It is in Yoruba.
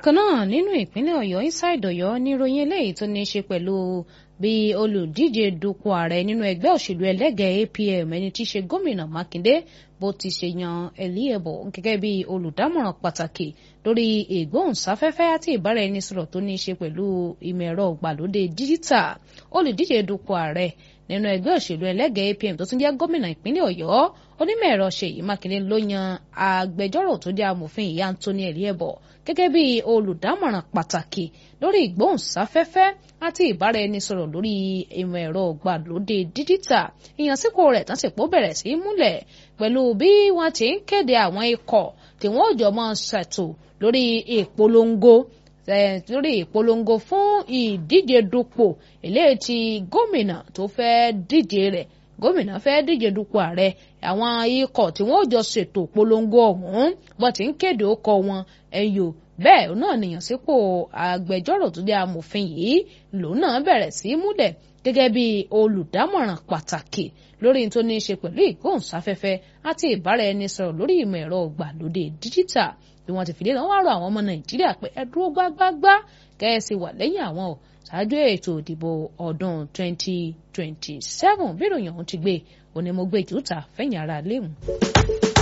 bákan náà nínú ìpínlẹ̀ ọ̀yọ́ inside ọ̀yọ́ níròyìn eléyìí tó ní í ṣe pẹ̀lú bí olùdíje dupò ààrẹ nínú ẹgbẹ́ òṣèlú ẹlẹ́gẹ̀ẹ́ apm ẹni tí í ṣe gómìnà mákindé bó ti ṣe yan eliebo gẹ́gẹ́ bí olùdámọ̀ràn pàtàkì lórí ìgbóhùnsáfẹ́fẹ́ àti ìbáraẹnisọ̀rọ̀ tó ní í ṣe pẹ̀lú ìmọ̀ ẹ̀rọ ìgbàlódé díjítà olùdíje dupò ààrẹ nínú ẹgbẹ́ òṣèlú ẹlẹ́gẹ̀ẹ́ apm tó tún jẹ́ gómìnà ìpínlẹ̀ ọ̀yọ́ onímọ̀ ẹ̀rọ ṣèyí mákindé ló yan agbẹjọ́rò tó jẹ́ amòfin ìyá anthony eliebo gẹ́gẹ́ bí olùdámọ̀ràn pàtàkì lórí ìgbóhùnsáfẹ́fẹ́ àti ìbáraẹnisọ̀rọ̀ lórí ìmọ̀ ẹ̀rọ ìgbàlódé díjítà ìyànsípò rẹ̀ tán sì pọ̀ bẹ̀rẹ̀ sí í múlẹ̀ pẹ̀lú bí wọ́n ti ń kéde àwọn ikọ̀ tí wọ́n jọ máa ṣètò lórí ìpolongo lórí ìpolongo fún ìdíje dupò eléyìí tí gómìnà tó fẹ́ díje rẹ̀ gómìnà fẹ́ díje dupò ààrẹ àwọn ikọ̀ tí wọ́n jọ ṣètò polongo ọ̀hún wọ́n ti ń kéde ó kọ wọn ẹ̀yọ́ bẹ́ẹ̀ náà nìyàn sípò agbẹjọ́rò tó jẹ́ amòfin yìí lòun náà bẹ̀rẹ̀ sí í múlẹ̀ gẹ́gẹ́ bí olùdámọ̀ràn pàtàkì lórí tó ní í ṣe pẹ̀lú ìgbóhùnsáfẹ́fẹ́ àti ìbáraẹnisọ̀rọ̀ lórí ìmọ̀ ẹ̀rọ ìgbàlódé díjítà bí wọ́n ti fìdí lọ́wọ́ wá rọ àwọn ọmọ nàìjíríà pé ẹ dúró gbágbágbá kẹ́ẹ̀sì wà lẹ́yìn àwọn ò ṣáájú ètò ìdìbò ọdún 2027 bí ìròyìn ọ̀hún ti gbé onímọ̀gbé jùtà fẹ̀yìn ara léwu.